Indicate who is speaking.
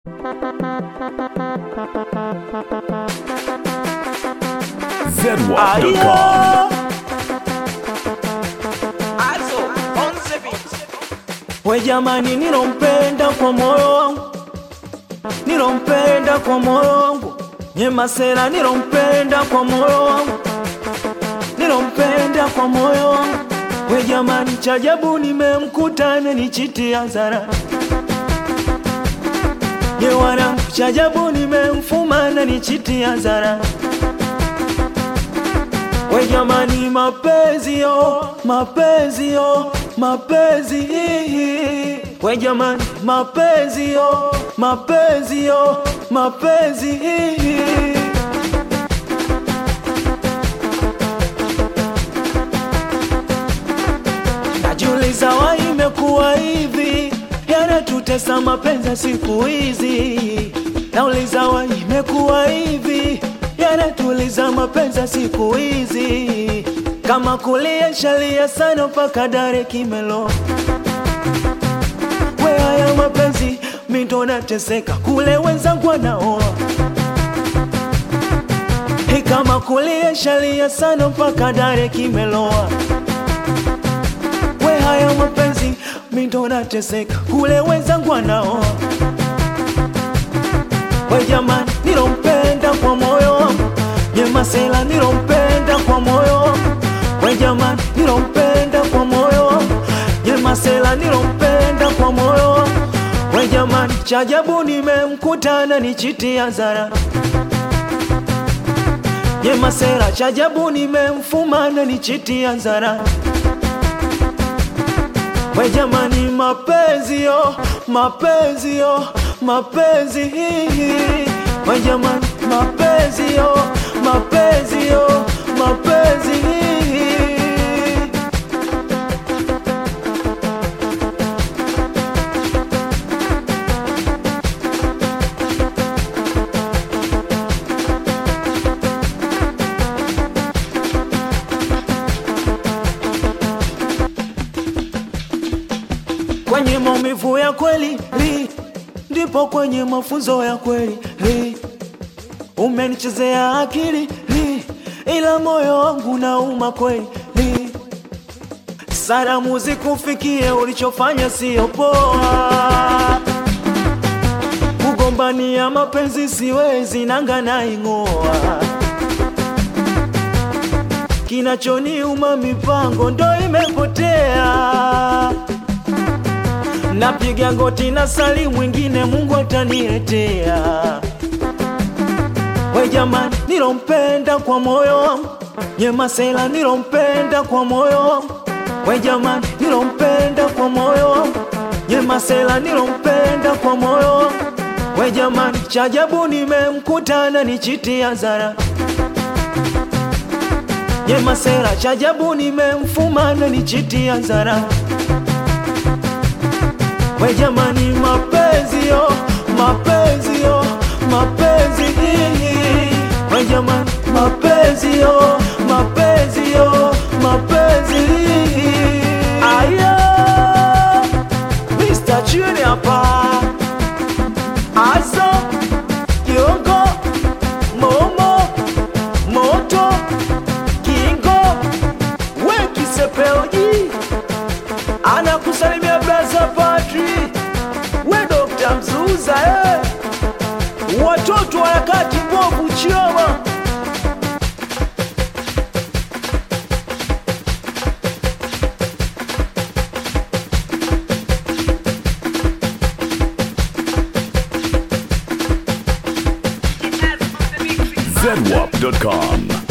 Speaker 1: zedwap.com.
Speaker 2: Also, on the beat.
Speaker 3: We jamani, nilompenda kwa moyo wangu, nilompenda kwa moyo wangu, Nyemasela nilompenda kwa moyo wangu, nilompenda kwa moyo wangu. We jamani, chajabu nimemkuta amenichitia zara Ye wanangu, chajabu nimemfuma ananichitia zara We jamani, mapenzi yo, mapenzi yo, mapenzi hihi. We jamani, mapenzi yo, mapenzi yo, mapenzi hihi. Najiuliza wa imekuwa hivi, yanatutesa mapenzi ya siku hizi. Nauliza wa imekuwa hivi, yanatuliza mapenzi ya siku hizi. Kama kulia shalia sana mpaka dare kimelo. We haya mapenzi mindo nateseka, kule wenzangu wanaoa. Hey, kama kulia shalia sana mpaka dare kimeloa we haya mapenzi mindo nateseka kule wenzangu wanaoa we jamani nilompenda kwa moyo wangu nyemasela nilompenda kwa moyo wangu we jamani nilompenda kwa moyo wangu nyemasela nilompenda kwa moyo wangu we jamani chajabu nimemkutana nichitia zara nyemasela chajabu nimemfumana nichitia zara We jamani, mapenzi yo, mapenzi yo, mapenzi hihi. We jamani, mapenzi yo, mapenzi yo, mapenzi hihi. Kwenye maumivu ya kweli li, ndipo kwenye mafunzo ya kweli li. Umenichezea akili li, ila moyo wangu nauma kweli li. Salamu zikufikie, ulichofanya sio poa. Kugombania mapenzi siwezi, nanga naing'oa. Kinachoniuma mipango ndo imepotea napiga goti na sali mwingine Mungu ataniletea. We jamani, nilompenda kwa moyo wangu, Nyemasela nilompenda kwa moyo wangu. We jamani, nilompenda kwa moyo wangu, Nyemasela nilompenda kwa moyo wangu. We jamani, chajabu nimemkutana nichitia zara Nyemasela, chajabu nimemfumana nichitia zara We jamani, mapenzi yo, mapenzi yo, mapenzi hihi. We jamani, mapenzi yo, mapenzi yo, mapenzi hihi. Aya, Mr. Chuni hapa, Azo, Kiongo, Momo, Moto, Kingo, we Kisepeoji anakusalimia braza Patri, we Dokta Mzuza eh. Watoto wa harakati mbovu Chioma
Speaker 1: zedwap.com.